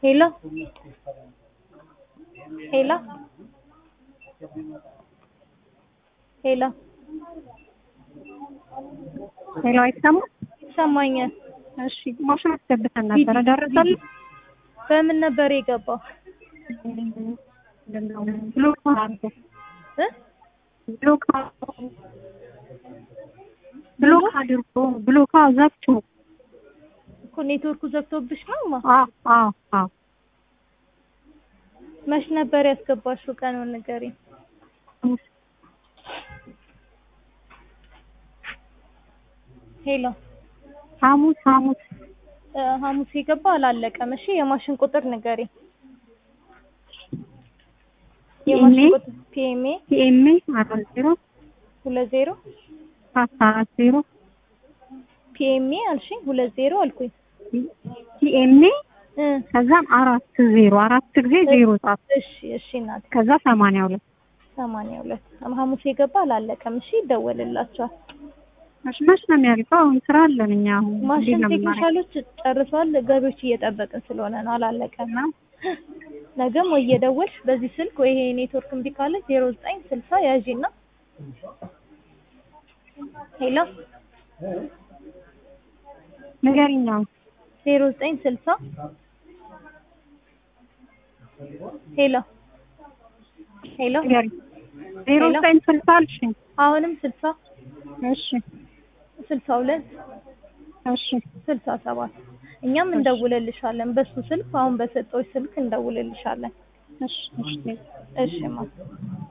ሄሎ ሄሎ ሄሎ ሄሎ አይሰማም? ይሰማኛል። እሺ ማሽን አስገብተን ነበረ ደረሰልህ? በምን ነበር የገባው? ብሎክ አድርጎ እ ብሎክ አድርጎ ብሎክ አድርጎ ብሎክ ዘግቶ እኮ ኔትወርኩ ዘግቶብሽ ነው ማ አዎ አዎ አዎ መች ነበር ያስገባሽው? ቀኑን ንገሪኝ። ሄሎ ሐሙስ ሐሙስ እ ሐሙስ የገባ አላለቀም። እሺ የማሽን ቁጥር ንገሪኝ። የማሽን ቁጥር ፒኤምኤ ፒኤምኤ አራት ዜሮ ሁለት ዜሮ አስራ አራት ዜሮ ፒኤምኤ አልሽኝ ሁለት ዜሮ አልኩኝ ፒኤምኤ እ ከዛም አራት ዜሮ አራት ጊዜ ዜሮ ጻፍ እሺ እሺ እናቴ ከዛ ሰማንያ ሁለት ሰማንያ ሁለት ሐሙስ የገባ አላለቀም። እሺ ይደወልላቸዋል። መች መች ነው የሚያልቀው? አሁን ስራ አለን እኛ አሁን እንዴት ማሽን ነው የምናደርገው? ቴክኒሻሎች ጨርሰዋል። ገቢዎች እየጠበቅን ስለሆነ ነው አላለቀም። ነገም ወይ እየደወልሽ በዚህ ስልክ ወይ ይሄ ኔትወርክ እምቢ ካለ ዜሮ ዘጠኝ ስልሳ ያዢና ሄሎ ንገሪኝ አሁን ዜሮ ዘጠኝ ስልሳ ሄሎ ሄሎ ንገሪኝ ዜሮ ሄሎ። ዘጠኝ ስልሳ አልሽኝ አሁንም ስልሳ እሺ ስልሳ ሁለት እሺ ስልሳ ሰባት እኛም እንደውልልሻለን። በሱ ስልክ አሁን በሰጠዎች ስልክ እንደውልልሻለን። እሺ እሺ እሺ ማ